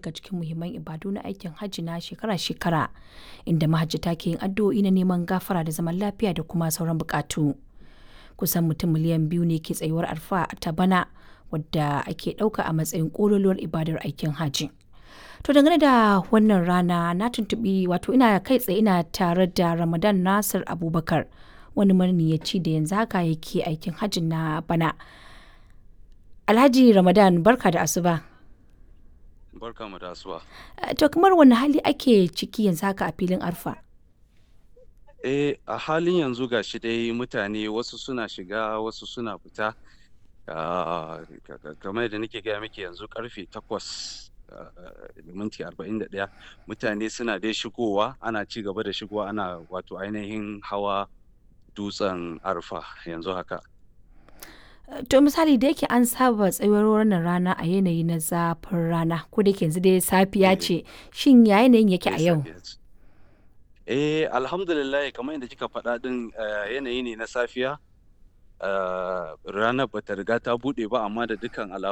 daga cikin muhimman ibadu na aikin hajji na shekara-shekara inda mahajjata ke yin addu'o'i na neman gafara da zaman lafiya da kuma sauran bukatu. Kusan mutum miliyan biyu ne ke tsayuwar arfa ta bana wadda ake ɗauka a matsayin ƙololuwar ibadar aikin hajji. To dangane da wannan rana na tuntuɓi wato ina kai tsaye ina tare da Ramadan Nasir Abubakar wani maniyaci da yanzu haka yake aikin hajji na bana. Alhaji Ramadan barka da asuba. Barka mu da asuba. To kamar wani hali ake ciki yanzu haka a filin arfa? Eh a halin yanzu ga shi dai mutane wasu suna shiga wasu suna fita. Ah, ka- ka- kamar yadda nake gaya miki yanzu karfe takwas ah, da minti arba'in da ɗaya mutane suna dai shigowa ana ci gaba da shigowa ana wato ainihin hawa dutsen arfa yanzu haka. To misali da yake an saba tsayuwar wannan rana a yanayi na zafin rana ko da yake yanzu dai safiya Eh, ce shin ya yanayin yake a eh, yau? safiya ce. Eh alhamdulillah kamar yadda kika faɗa ɗin ah, yanayi ne na safiya. Ah, ranar bata riga ta buɗe ba amma da dukkan alamu